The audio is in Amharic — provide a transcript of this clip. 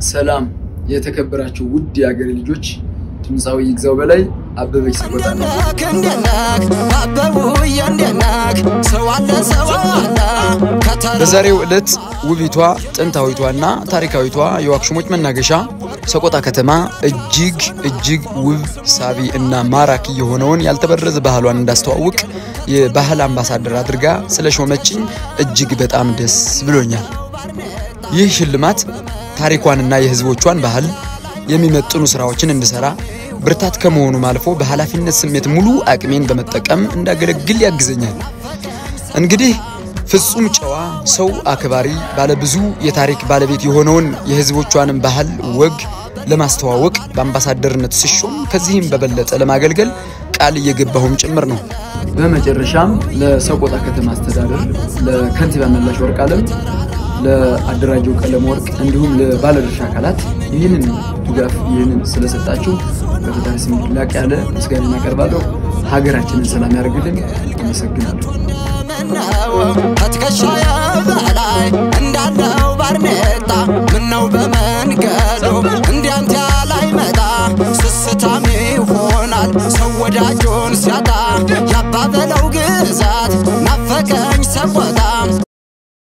ሰላም የተከበራችሁ ውድ የሀገሬ ልጆች፣ ድምፃዊ ይግዛው በላይ አበበች ሰቆጣ ነው። በዛሬው ዕለት ውቢቷ ጥንታዊቷና ታሪካዊቷ የዋክሹሞች መናገሻ ሰቆጣ ከተማ እጅግ እጅግ ውብ ሳቢ እና ማራኪ የሆነውን ያልተበረዘ ባህሏን እንዳስተዋውቅ የባህል አምባሳደር አድርጋ ስለ ሾመችኝ እጅግ በጣም ደስ ብሎኛል። ይህ ሽልማት ታሪኳንና የሕዝቦቿን ባህል የሚመጥኑ ስራዎችን እንድሰራ ብርታት ከመሆኑም አልፎ በኃላፊነት ስሜት ሙሉ አቅሜን በመጠቀም እንዳገለግል ያግዘኛል። እንግዲህ ፍጹም ጨዋ ሰው አክባሪ ባለብዙ የታሪክ ባለቤት የሆነውን የሕዝቦቿንም ባህል ወግ ለማስተዋወቅ በአምባሳደርነት ስሾም ከዚህም በበለጠ ለማገልገል ቃል እየገባሁም ጭምር ነው። በመጨረሻም ለሰቆጣ ከተማ አስተዳደር ለከንቲባ መላሽ ወርቅ አለም ለአደራጀው ቀለም ወርቅ እንዲሁም ለባለድርሻ አካላት ይህንን ድጋፍ ይህንን ስለሰጣችሁ በፈጣሪ ስም ላቅ ያለ ምስጋና እናቀርባለሁ። ሀገራችንን ሰላም ያደርግልን። አመሰግናለሁ። ከትከሻዬ በላይ እንዳለው ባርኔጣ ምነው በመንገዱ እንዲያንተ ላይ መጣ ስስታም ይሆናል ሰው ወዳጁን ሲያጣ ያባበለው ግዛት ናፈቀኝ ሰቆጣ